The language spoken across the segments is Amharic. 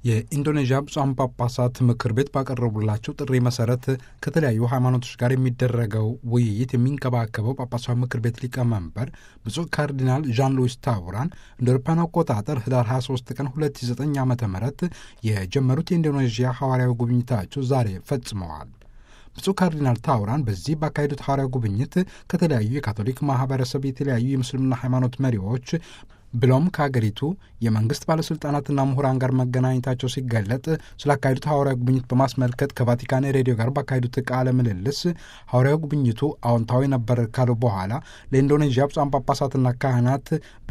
የኢንዶኔዥያ ብፁዓን ጳጳሳት ምክር ቤት ባቀረቡላቸው ጥሪ መሰረት ከተለያዩ ሃይማኖቶች ጋር የሚደረገው ውይይት የሚንከባከበው ጳጳሳዊ ምክር ቤት ሊቀመንበር ብፁዕ ካርዲናል ዣን ሉዊስ ታውራን እንደ አውሮፓውያን አቆጣጠር ህዳር 23 ቀን 2009 ዓ ም የጀመሩት የኢንዶኔዥያ ሐዋርያዊ ጉብኝታቸው ዛሬ ፈጽመዋል። ብፁዕ ካርዲናል ታውራን በዚህ ባካሄዱት ሐዋርያዊ ጉብኝት ከተለያዩ የካቶሊክ ማህበረሰብ፣ የተለያዩ የምስልምና ሃይማኖት መሪዎች ብሎም ከሀገሪቱ የመንግስት ባለስልጣናትና ምሁራን ጋር መገናኘታቸው ሲገለጥ ስላካሄዱት ሐዋርያዊ ጉብኝት በማስመልከት ከቫቲካን ሬዲዮ ጋር ባካሄዱት ቃለ ምልልስ ሐዋርያዊ ጉብኝቱ አዎንታዊ ነበር ካሉ በኋላ ለኢንዶኔዥያ ብፁዓን ጳጳሳትና ካህናት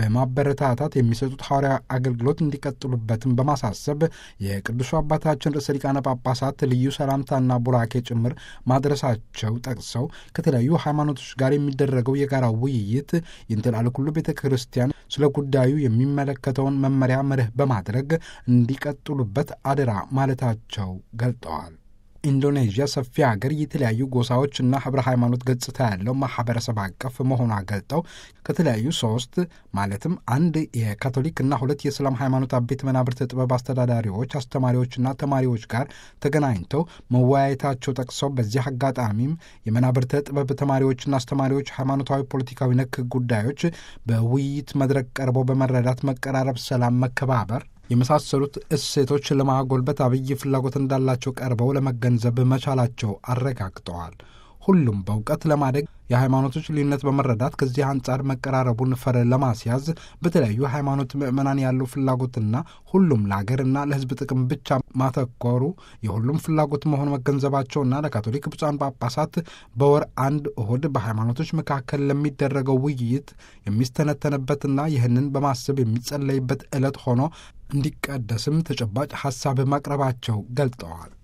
በማበረታታት የሚሰጡት ሐዋርያዊ አገልግሎት እንዲቀጥሉበትም በማሳሰብ የቅዱሱ አባታችን ርዕሰ ሊቃነ ጳጳሳት ልዩ ሰላምታና ቡራኬ ጭምር ማድረሳቸው ጠቅሰው ከተለያዩ ሃይማኖቶች ጋር የሚደረገው የጋራ ውይይት ይንትላል ኩሉ ቤተ ክርስቲያን ስለ ጉዳዩ የሚመለከተውን መመሪያ መርህ በማድረግ እንዲቀጥሉበት አደራ ማለታቸው ገልጠዋል። ኢንዶኔዥያ ሰፊ ሀገር የተለያዩ ጎሳዎችና ህብረ ሃይማኖት ገጽታ ያለው ማህበረሰብ አቀፍ መሆኗ ገልጠው ከተለያዩ ሶስት ማለትም አንድ የካቶሊክና ሁለት የእስላም ሃይማኖት አቤት መናብርት ጥበብ አስተዳዳሪዎች፣ አስተማሪዎችና ተማሪዎች ጋር ተገናኝተው መወያየታቸው ጠቅሰው በዚህ አጋጣሚም የመናብርተ ጥበብ ተማሪዎችና አስተማሪዎች ሃይማኖታዊ፣ ፖለቲካዊ ነክ ጉዳዮች በውይይት መድረክ ቀርበው በመረዳት መቀራረብ፣ ሰላም፣ መከባበር የመሳሰሉት እሴቶች ለማጎልበት አብይ ፍላጎት እንዳላቸው ቀርበው ለመገንዘብ መቻላቸው አረጋግጠዋል። ሁሉም በእውቀት ለማደግ የሃይማኖቶች ልዩነት በመረዳት ከዚህ አንጻር መቀራረቡን ፈር ለማስያዝ በተለያዩ ሃይማኖት ምዕመናን ያለው ፍላጎትና ሁሉም ለሀገርና ለሕዝብ ጥቅም ብቻ ማተኮሩ የሁሉም ፍላጎት መሆኑ መገንዘባቸውና ለካቶሊክ ብፁዓን ጳጳሳት በወር አንድ እሁድ በሃይማኖቶች መካከል ለሚደረገው ውይይት የሚስተነተንበትና ይህንን በማሰብ የሚጸለይበት ዕለት ሆኖ እንዲቀደስም ተጨባጭ ሐሳብ ማቅረባቸው ገልጠዋል።